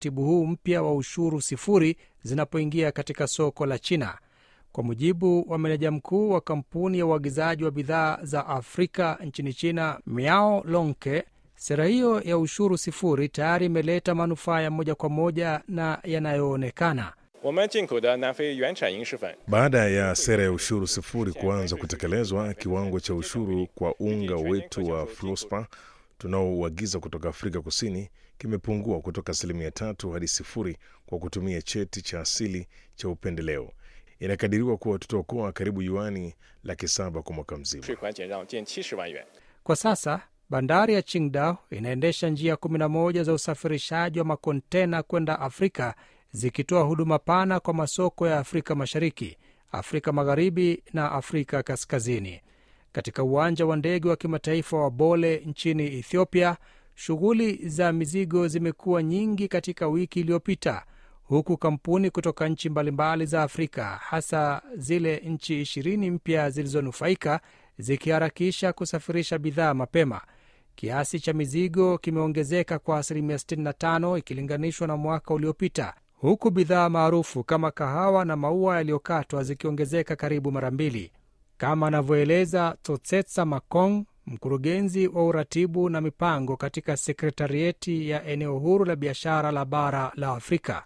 utaratibu huu mpya wa ushuru sifuri zinapoingia katika soko la China. Kwa mujibu wa meneja mkuu wa kampuni ya uagizaji wa bidhaa za Afrika nchini China, Miao Lonke, sera hiyo ya ushuru sifuri tayari imeleta manufaa ya moja kwa moja na yanayoonekana. Baada ya sera ya ushuru sifuri kuanza kutekelezwa, kiwango cha ushuru kwa unga wetu wa fluspa tunaouagiza kutoka Afrika Kusini kimepungua kutoka asilimia tatu hadi sifuri kwa kutumia cheti cha asili cha upendeleo. Inakadiriwa kuwa tutaokoa karibu yuani laki saba kwa mwaka mzima. Kwa sasa bandari ya Qingdao inaendesha njia 11 za usafirishaji wa makontena kwenda Afrika, zikitoa huduma pana kwa masoko ya Afrika Mashariki, Afrika Magharibi na Afrika Kaskazini. Katika uwanja wa ndege wa kimataifa wa Bole nchini Ethiopia, shughuli za mizigo zimekuwa nyingi katika wiki iliyopita, huku kampuni kutoka nchi mbalimbali za Afrika, hasa zile nchi ishirini mpya zilizonufaika, zikiharakisha kusafirisha bidhaa mapema. Kiasi cha mizigo kimeongezeka kwa asilimia 65 ikilinganishwa na mwaka uliopita, huku bidhaa maarufu kama kahawa na maua yaliyokatwa zikiongezeka karibu mara mbili, kama anavyoeleza Totsetsa Makong, mkurugenzi wa uratibu na mipango katika sekretarieti ya eneo huru la biashara la bara la Afrika.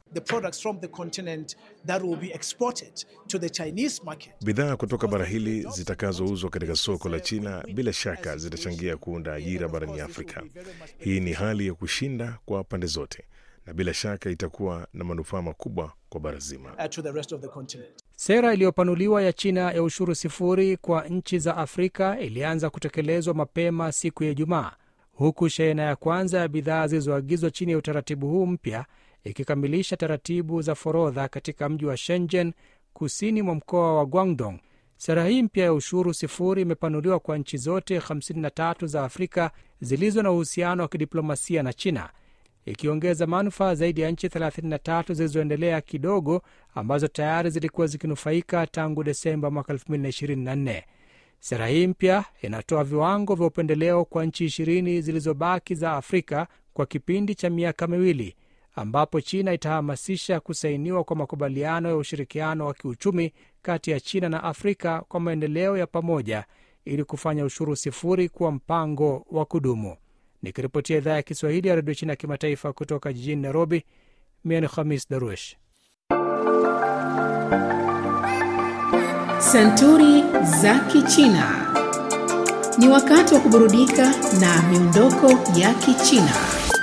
Bidhaa kutoka bara hili zitakazouzwa katika soko la China bila shaka zitachangia kuunda ajira barani Afrika. Hii ni hali ya kushinda kwa pande zote na bila shaka itakuwa na manufaa makubwa kwa bara zima. Sera iliyopanuliwa ya China ya ushuru sifuri kwa nchi za Afrika ilianza kutekelezwa mapema siku ya Ijumaa, huku shehena ya kwanza ya bidhaa zilizoagizwa chini ya utaratibu huu mpya ikikamilisha taratibu za forodha katika mji wa Shenzhen, kusini mwa mkoa wa Guangdong. Sera hii mpya ya ushuru sifuri imepanuliwa kwa nchi zote 53 za Afrika zilizo na uhusiano wa kidiplomasia na China, ikiongeza manufaa zaidi ya nchi 33 zilizoendelea kidogo ambazo tayari zilikuwa zikinufaika tangu Desemba mwaka 2024. Sera hii mpya inatoa viwango vya upendeleo kwa nchi ishirini zilizobaki za Afrika kwa kipindi cha miaka miwili, ambapo China itahamasisha kusainiwa kwa makubaliano ya ushirikiano wa kiuchumi kati ya China na Afrika kwa maendeleo ya pamoja ili kufanya ushuru sifuri kuwa mpango wa kudumu. Nikiripotia idhaa ya Kiswahili ya redio China ya kimataifa kutoka jijini Nairobi, mie ni Khamis Daruesh. Santuri za Kichina. Ni wakati wa kuburudika na miondoko ya Kichina.